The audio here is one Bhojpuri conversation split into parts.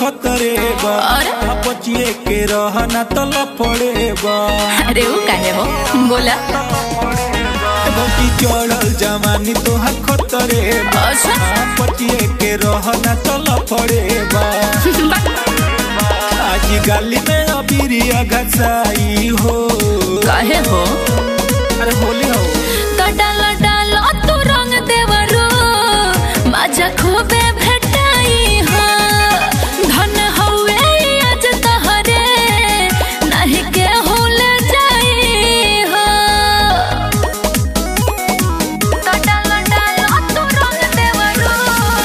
खतरे बा और? बचिए के रहना तो लफड़े बा अरे वो काहे हो बोला बची चढ़ल जवानी तोहर खतरे बा अच्छा बचिए के रहना तो लफड़े बा आज गाली में अबिरिया घसाई हो काहे हो अरे होली हो तो डालो डालो तू रंग देवरो मजा खूबे भेटाई हो धन हवे आज तहरे नहीं के हुल जाई हो तो डालो डालो तू रंग देवरो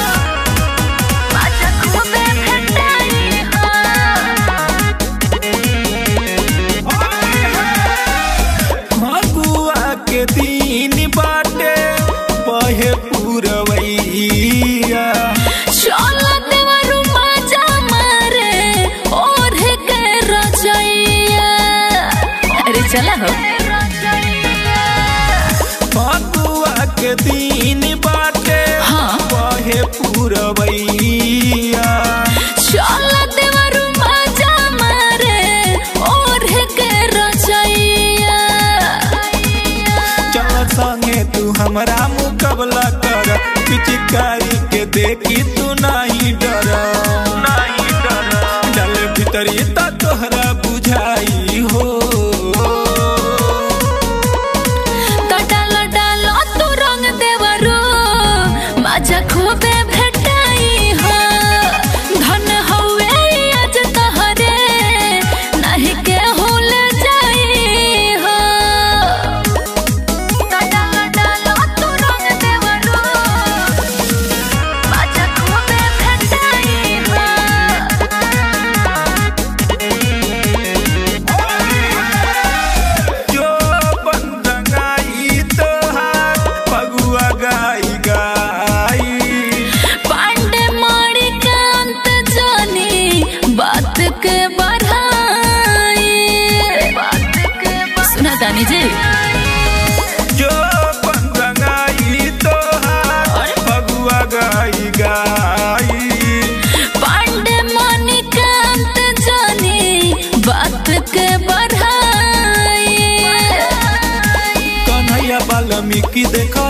मजा खूबे भेटाई हो फगुआ के दिन बाटे बहे पुरवैया चलो देवरू मजा मारे और के रजैया अरे चला हो फगुआ के दिन बाटे हाँ। बहे पुरवैया चलो देवरू मजा मारे और के रजैया चल संगे तू हमरा मुकाबला कर पिचकारी के देखी तू नहीं डर नहीं डर डल भीतरी त तोहरा बुझाई हो तो डालो डालो तू रंग देवरू मजा खूबे भेटाई हो धन हवे आज तहरे नहीं के हुल जाई हो तो डालो डालो तू रंग देवरू मजा खूबे भेटाई हो जो बंदगाई तोहार फगुआ गाई गाई पांडे मारी कांत जानी बात के बढ़ाई सुना दानी जी जो बंदगाई तोहार फगुआ गाई गाई पांडे मानी कांत जानी बात के बढ़ाई कन्हैया वाल्मीकि देखो